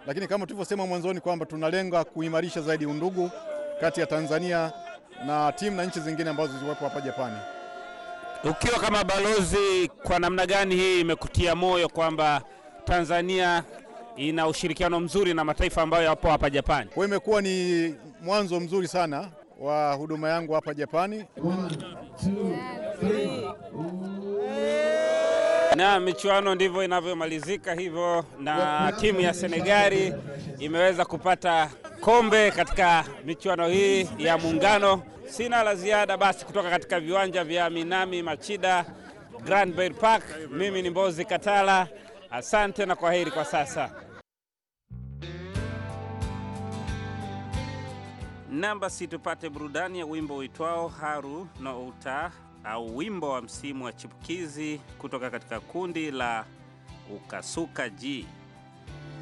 lakini kama tulivyosema mwanzoni kwamba tunalenga kuimarisha zaidi undugu kati ya Tanzania na timu na nchi zingine ambazo ziliwepo hapa Japani. Ukiwa kama balozi, kwa namna gani hii imekutia moyo kwamba Tanzania ina ushirikiano mzuri na mataifa ambayo yapo hapa Japani? Kwa hiyo imekuwa ni mwanzo mzuri sana wa huduma yangu hapa Japani. Na michuano ndivyo inavyomalizika hivyo, na timu ya Senegali imeweza kupata kombe katika michuano hii ya Muungano. Sina la ziada basi kutoka katika viwanja vya Minami Machida Grand Bay Park. Mimi ni Mbozi Katala, asante na kwaheri kwa sasa. Namba si tupate burudani ya wimbo uitwao Haru no Uta au wimbo wa msimu wa chipukizi kutoka katika kundi la Ukasuka G.